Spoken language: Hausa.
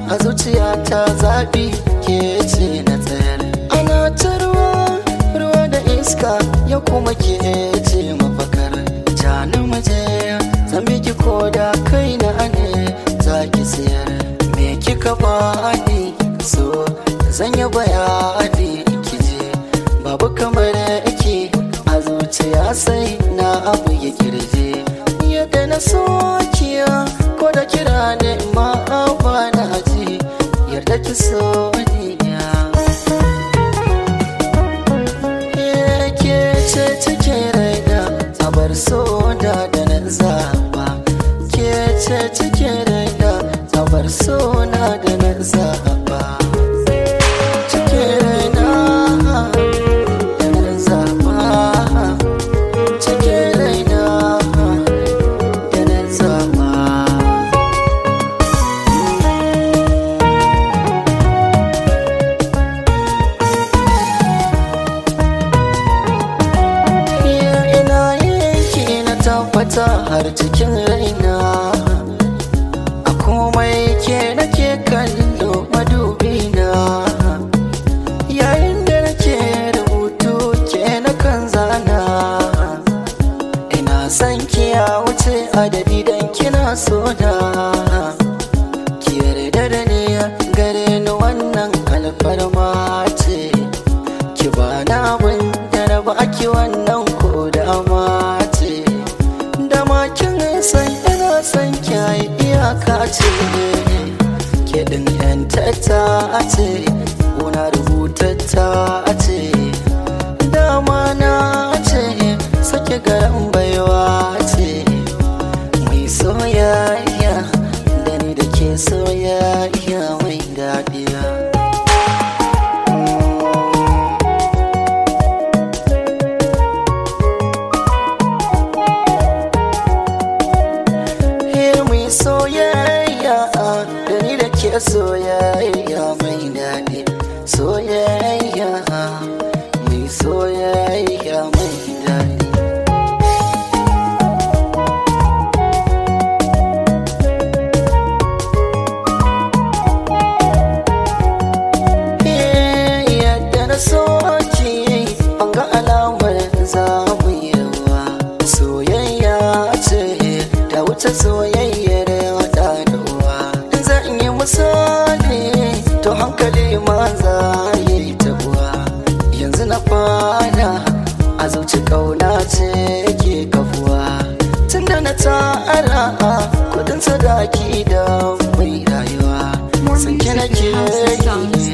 a zuciya ta zaɓi ke ce na tsayar ana ta ruwa ruwa da iska ya kuma ke ce mafakar jani maje zan biki ko da kai na ne za ki sayar me kika bani so zan yi bayani kije babu kamar yake a zuciya sai na abu ya kirje yadda na sokiya ko da kira ne ma ba na aji yarda ki so ni ke ce cike raina a bar so da da na zaba ke ce cike raina a bar so na da na zaba cike raina da na zaba cike raina da na zaba Iya ina yake na tabbata har cikin raina A komai ke nake kallo madubina Yayin da nake rubutu ke na kan zana Ina son ki ya wuce adadi dan kina so da Ki yarda da ni gare ni wannan alfarma ce ki ba na abin da na ba ki wannan ko da ce da ma kin san ina san ki ai iyaka ce ke din yan tata ce una rubutata ce dama na ce sake garan baiwa ce mai soyayya da ni da ke soyayya mai daɗiya Here mai soyayya da ni da ke soyayya mai daɗi soyayya mai soyayya mai daɗi yadda na soki an ga alamar zamu yawa soyayya ce da wuce soyayyar wata da uwa zan yi misali to hankali ma za yi tabuwa yanzu na fara a zuci kauna ce ke kafuwa tunda na tara kudin sadaki da mai rayuwa More sanke music nake at yi